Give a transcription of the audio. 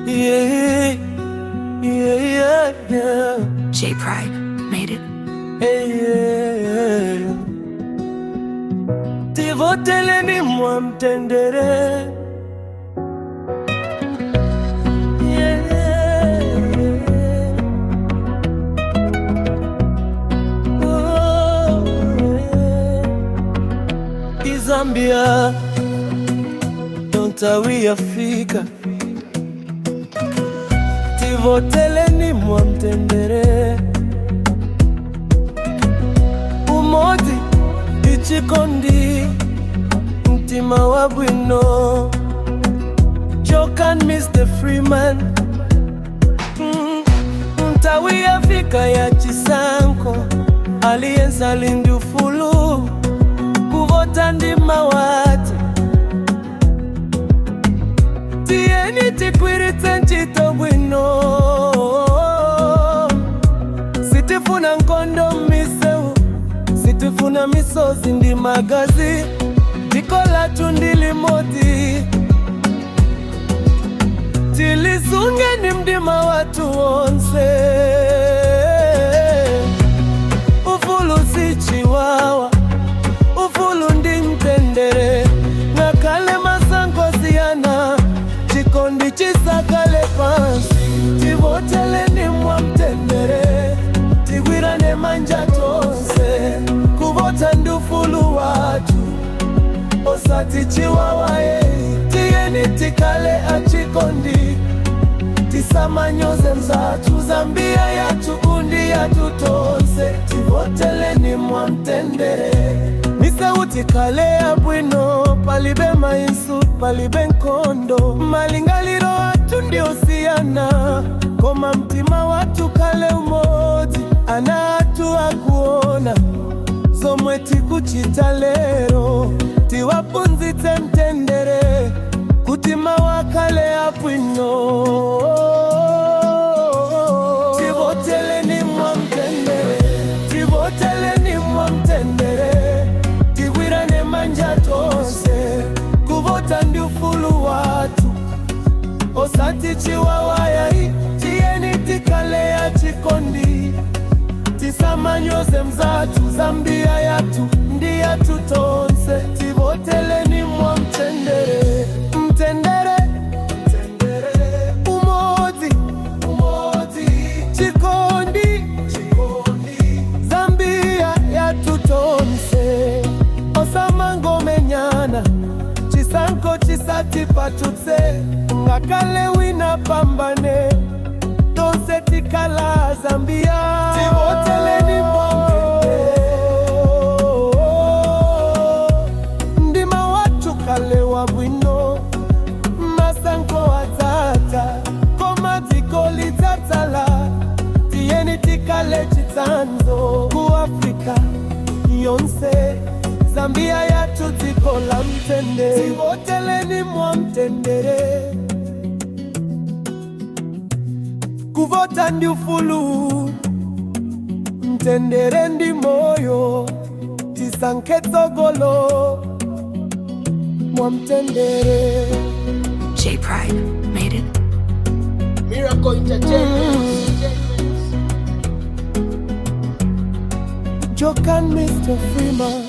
Yeah, yeah, yeah, yeah. J Pride made it. Hey, yeah. Tivoteleni mwa mtendere Yeah. Oh, yeah. Izambia dontawiafika tivoteleni mwa mtendere umodi ichikondi mtima wa bwino jokan mr freeman mm, mtawi afrika ya chisanko aliyenza lindi ufulu kuvota ndima wati tiyeni tikwiritse ncito bwino sitifuna nkondo miseu sitifuna misozi ndi magazi tikolatu ndili moti tilizungeni mdima watu wonse ufulu sichiwawa ufulu ndi mtendere ngakale masangosiyana chikondi chisakale pansi tivoteleni mwa mtendere tigwirane manja tonse kuvota ndi ufulu watu osati chiwawaye tiyeni tikale achikondi tisamanyoze mzatu zambia yatu undi yatu tonse tivoteleni mwa mtendere miseuti kale ya bwino palibe mainsu palibe nkondo malingaliro watu ndiosiyana koma mtima watu kale umodzi ana atu akuona zomwe tikuchita lero tiwapunzitse mtendere kuti mawakale abwino tivoteleni mwa mtendere tivoteleni mwa mtendere tigwirane manja tonse kuvota ndi ufulu watu osati chiwawayai tiyeni tikale ya chikondi tisamanyoze mzatu zambia yatu ndi yatu tonse tivoteleni mwa mtendere mtendere mtendere umodzi umodzi chikondi chikondi zambia yatu tonse osamangomenyana chisankho chisati patutse ngakale wina pambane tonse tikala zambia tivoteleni ndima watu kale wa bwino masanko atata koma dziko lidzatsala tiyeni tikale chitsanzo ku afrika yonse zambia yatu dziko la mtendere tivoteleni mwa mtendere kuvota ndi ufulu mtendere ndi moyo tisankhe tsogolo mwa mtendere J Pride made it. Miracle Entertainment. Jokan Mr. Freeman